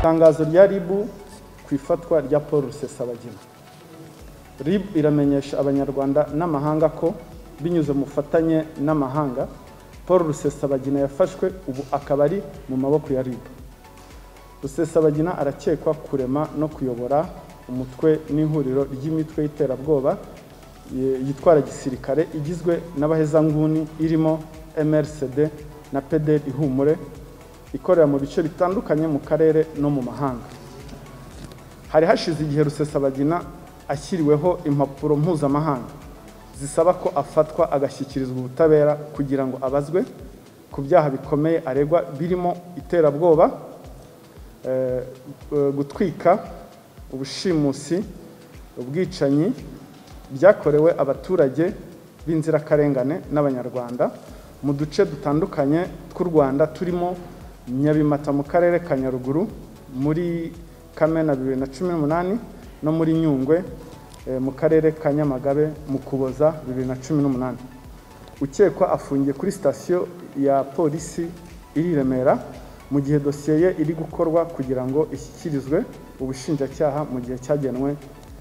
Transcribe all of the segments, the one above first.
itangazo rya rib ku ifatwa rya paul rusesabagina rib iramenyesha abanyarwanda n'amahanga ko binyuze mu bufatanye n'amahanga paul rusesabagina yafashwe ubu akaba ari mu maboko ya rib rusesabagina arakekwa kurema no kuyobora umutwe n'ihuriro ry'imitwe y'iterabwoba yitwara gisirikare igizwe n'abahezanguni irimo mrcd na peder ihumure ikorera mu bice bitandukanye mu karere no mu mahanga hari hashize igihe rusesabagina ashyiriweho impapuro mpuzamahanga zisaba ko afatwa agashyikirizwa ubutabera kugira ngo abazwe ku byaha bikomeye aregwa birimo iterabwoba gutwika ubushimusi ubwicanyi byakorewe abaturage b'inzirakarengane n'abanyarwanda mu duce dutandukanye tw'u rwanda turimo nyabimata mu karere ka nyaruguru muri kamena bibiri na cumi n'umunani no muri nyungwe mu karere ka nyamagabe mu kuboza bibiri na cumi n'umunani ukekwa afungiye kuri sitasiyo ya polisi iri i remera mu gihe dosiye ye iri gukorwa kugira ngo ishyikirizwe ubushinjacyaha mu gihe cyagenwe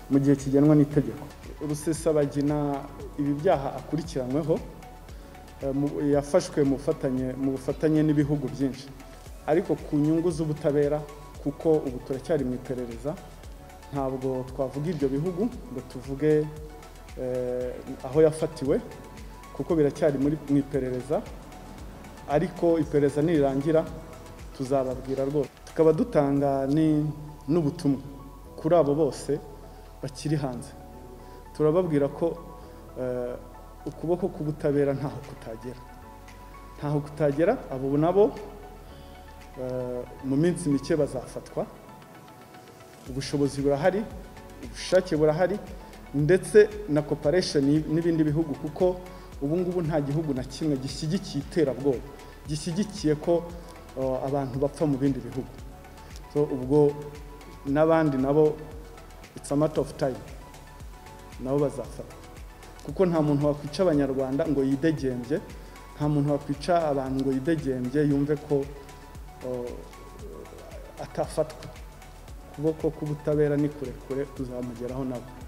mu gihe kigenwe n'itegeko rusesabagina ibi byaha akurikiranyweho yafashwe mu bufatanye n'ibihugu byinshi ariko ku nyungu z'ubutabera kuko ubu turacyari mu iperereza ntabwo twavuga ibyo bihugu ngo tuvuge aho yafatiwe kuko biracyari mu iperereza ariko iperereza nirirangira tuzababwira rwose tukaba dutanga n'ubutumwa kuri abo bose bakiri hanze turababwira ko ukuboko k'ubutabera ntaho kutagera ntaho kutagera abo nabo mu minsi mike bazafatwa ubushobozi burahari ubushake burahari ndetse na koparesheni n'ibindi bihugu kuko ubu ngubu nta gihugu na kimwe gishyigikiye iterabwoba gishyigikiye ko abantu bapfa mu bindi bihugu ubwo n'abandi nabo it's a matter of time nabo bazafatwa kuko nta muntu wakwica abanyarwanda ngo yidegembye nta muntu wakwica abantu ngo yidegembye yumve ko atafatwa ukuboko k'ubutabera ni kurekure tuzamugeraho nabo